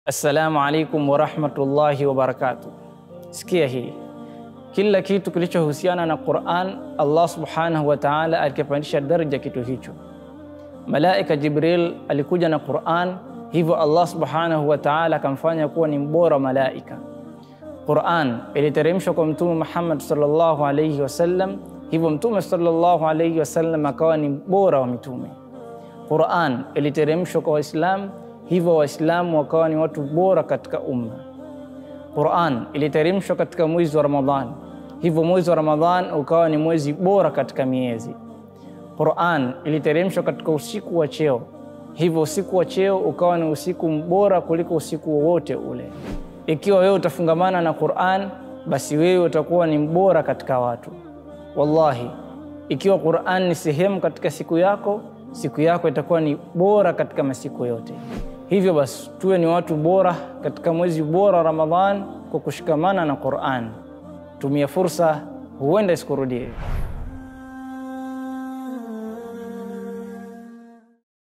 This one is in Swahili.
Assalamu alaikum warahmatullahi wabarakatuh. Sikia hii, kila kitu kilichohusiana na Quran Allah subhanahu wa ta'ala alikipandisha daraja kitu hicho. Malaika Jibril alikuja na Quran, hivyo Allah subhanahu wa ta'ala akamfanya kuwa ni mbora malaika. Quran iliteremshwa kwa Mtume Muhammad sallallahu alayhi wasallam, hivyo Mtume sallallahu alayhi wasallam akawa ni bora wa mitume. Quran iliteremshwa kwa Waislamu, hivyo Waislamu wakawa ni watu bora katika umma. Quran iliteremshwa katika mwezi wa Ramadhan, hivyo mwezi wa Ramadhan ukawa ni mwezi bora katika miezi. Quran iliteremshwa katika usiku wa cheo, hivyo usiku wa cheo ukawa ni usiku bora kuliko usiku wowote ule. Ikiwa wewe utafungamana na Quran, basi wewe utakuwa ni mbora katika watu. Wallahi, ikiwa Quran ni sehemu katika siku yako, siku yako itakuwa ni bora katika masiku yote. Hivyo basi tuwe ni watu bora katika mwezi bora wa Ramadhan kwa kushikamana na Quran. Tumia fursa, huenda isikurudie.